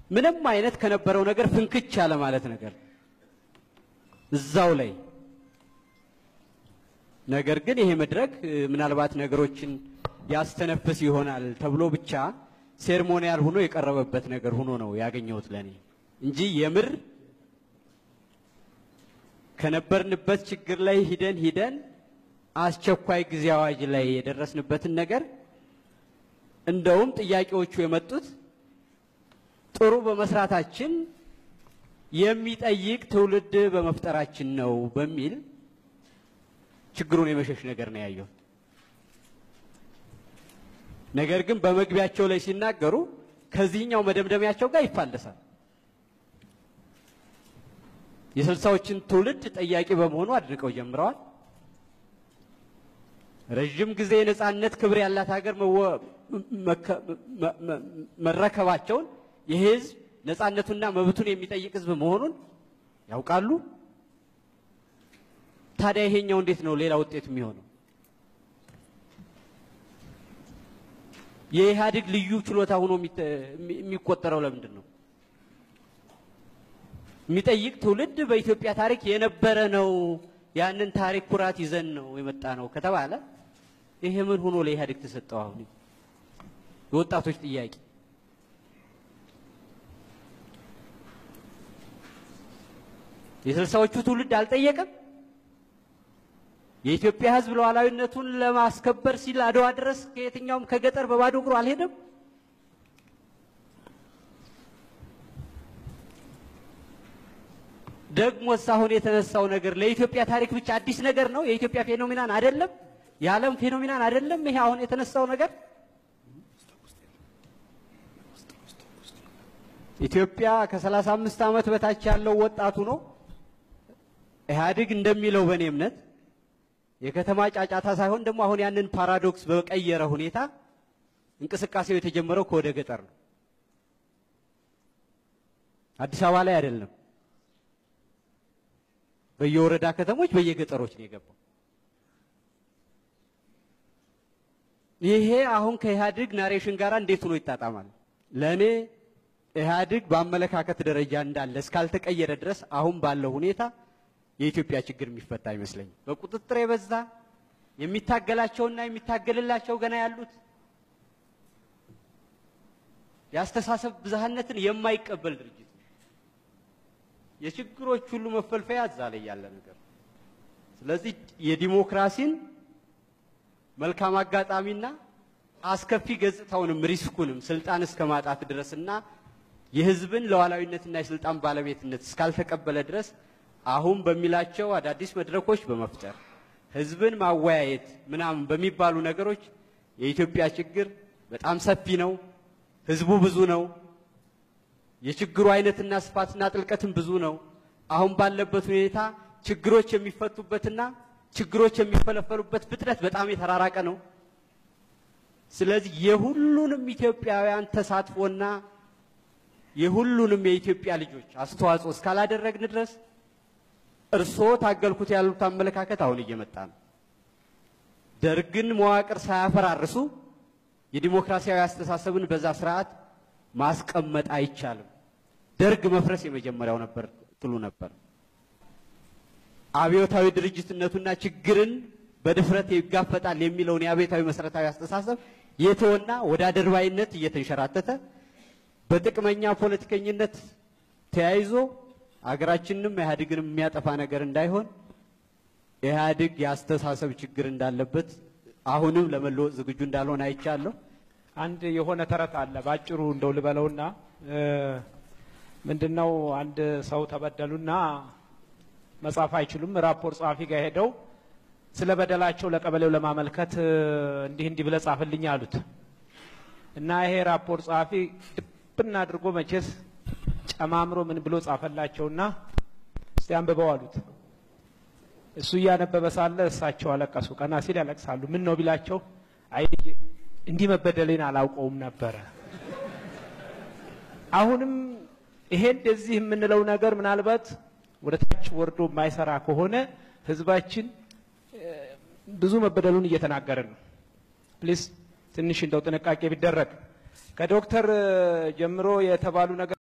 ምንም አይነት ከነበረው ነገር ፍንክች ያለ ማለት ነገር እዛው ላይ ነገር ግን ይሄ መድረክ እ፣ ምናልባት ነገሮችን ያስተነፍስ ይሆናል ተብሎ ብቻ ሴርሞኒያል ሆኖ የቀረበበት ነገር ሆኖ ነው ያገኘሁት ለኔ እንጂ የምር ከነበርንበት ችግር ላይ ሂደን ሂደን አስቸኳይ ጊዜ አዋጅ ላይ የደረስንበትን ነገር እንደውም ጥያቄዎቹ የመጡት ጥሩ በመስራታችን የሚጠይቅ ትውልድ በመፍጠራችን ነው በሚል ችግሩን የመሸሽ ነገር ነው ያየሁት። ነገር ግን በመግቢያቸው ላይ ሲናገሩ ከዚህኛው መደምደሚያቸው ጋር ይፋለሳል። የስልሳዎችን ትውልድ ጠያቂ በመሆኑ አድንቀው ጀምረዋል። ረዥም ጊዜ የነጻነት ክብር ያላት ሀገር መወ- መከ- መ- መ- መረከባቸውን ይህ ህዝብ ነጻነቱና መብቱን የሚጠይቅ ህዝብ መሆኑን ያውቃሉ። ታዲያ ይሄኛው እንዴት ነው ሌላ ውጤት የሚሆነው? የኢህአዴግ ልዩ ችሎታ ሆኖ የሚተ- የሚቆጠረው ለምንድን ነው? የሚጠይቅ ትውልድ በኢትዮጵያ ታሪክ የነበረ ነው። ያንን ታሪክ ኩራት ይዘን ነው የመጣ ነው ከተባለ ይሄ ምን ሆኖ ለኢህአዴግ ተሰጠው? አሁን የወጣቶች ጥያቄ የስልሳዎቹ ትውልድ አልጠየቀም። የኢትዮጵያ ህዝብ ሉዓላዊነቱን ለማስከበር ሲል አድዋ ድረስ ከየትኛውም ከገጠር በባዶ እግሩ አልሄደም። ደግሞስ አሁን የተነሳው ነገር ለኢትዮጵያ ታሪክ ብቻ አዲስ ነገር ነው? የኢትዮጵያ ፌኖሚናን አይደለም? የዓለም ፌኖሚናን አይደለም? ይሄ አሁን የተነሳው ነገር ኢትዮጵያ ከሰላሳ አምስት ዓመት በታች ያለው ወጣቱ ነው ኢህአዴግ እንደሚለው በእኔ እምነት የከተማ ጫጫታ ሳይሆን ደግሞ አሁን ያንን ፓራዶክስ በቀየረ ሁኔታ እንቅስቃሴው የተጀመረው ከወደ ገጠር ነው። አዲስ አበባ ላይ አይደለም። በየወረዳ ከተሞች፣ በየገጠሮች ነው የገባው። ይሄ አሁን ከኢህአዴግ ናሬሽን ጋር እንዴት ሆኖ ይጣጣማል? ለእኔ ኢህአዴግ በአመለካከት ደረጃ እንዳለ እስካልተቀየረ ድረስ አሁን ባለው ሁኔታ የኢትዮጵያ ችግር የሚፈታ አይመስለኝም። በቁጥጥር የበዛ የሚታገላቸውና የሚታገልላቸው ገና ያሉት የአስተሳሰብ ብዝሃነትን የማይቀበል ድርጅት ነው። የችግሮች ሁሉ መፈልፈያ እዛ ላይ ያለ ነገር ነው። ስለዚህ የዲሞክራሲን መልካም አጋጣሚና አስከፊ ገጽታውንም ሪስኩንም ስልጣን እስከ ማጣት ድረስና የህዝብን ሉዓላዊነትና የስልጣን ባለቤትነት እስካልተቀበለ ድረስ አሁን በሚላቸው አዳዲስ መድረኮች በመፍጠር ህዝብን ማወያየት ምናምን በሚባሉ ነገሮች የኢትዮጵያ ችግር በጣም ሰፊ ነው። ህዝቡ ብዙ ነው። የችግሩ አይነትና ስፋትና ጥልቀትም ብዙ ነው። አሁን ባለበት ሁኔታ ችግሮች የሚፈቱበትና ችግሮች የሚፈለፈሉበት ፍጥነት በጣም የተራራቀ ነው። ስለዚህ የሁሉንም ኢትዮጵያውያን ተሳትፎና የሁሉንም የኢትዮጵያ ልጆች አስተዋጽኦ እስካላደረግን ድረስ እርስዎ ታገልኩት ያሉት አመለካከት አሁን እየመጣ ነው። ደርግን መዋቅር ሳያፈራርሱ የዲሞክራሲያዊ አስተሳሰብን በዛ ስርዓት ማስቀመጥ አይቻልም። ደርግ መፍረስ የመጀመሪያው ነበር ትሉ ነበር። አብዮታዊ ድርጅትነቱና ችግርን በድፍረት ይጋፈጣል የሚለውን የአብዮታዊ መሰረታዊ አስተሳሰብ የተወና ወደ አድርባይነት እየተንሸራተተ በጥቅመኛ ፖለቲከኝነት ተያይዞ አገራችንንም ኢህአዴግንም የሚያጠፋ ነገር እንዳይሆን ኢህአዴግ የአስተሳሰብ ችግር እንዳለበት አሁንም ለመለወጥ ዝግጁ እንዳልሆነ አይቻለሁ። አንድ የሆነ ተረት አለ ባጭሩ እንደው ልበለውና ምንድነው አንድ ሰው ተበደሉና መጻፍ አይችሉም ራፖርት ጸሐፊ ጋር ሄደው ስለ በደላቸው ለቀበሌው ለማመልከት እንዲህ እንዲህ ብለህ ጻፍልኝ አሉት እና ይሄ ራፖርት ጸሐፊ ድብና አድርጎ መቼስ ጨማምሮ ምን ብሎ ጻፈላቸውና እስቲ አንብበው አሉት እሱ እያነበበ ሳለ እሳቸው አለቀሱ ቀና ሲል ያለቅሳሉ ምን ነው ቢላቸው አይ ልጄ እንዲህ መበደሌን አላውቀውም ነበረ አሁንም ይሄ እንደዚህ የምንለው ነገር ምናልባት ወደ ታች ወርዶ የማይሰራ ከሆነ ህዝባችን ብዙ መበደሉን እየተናገርን ነው። ፕሊስ ትንሽ እንደው ጥንቃቄ ቢደረግ ከዶክተር ጀምሮ የተባሉ ነገር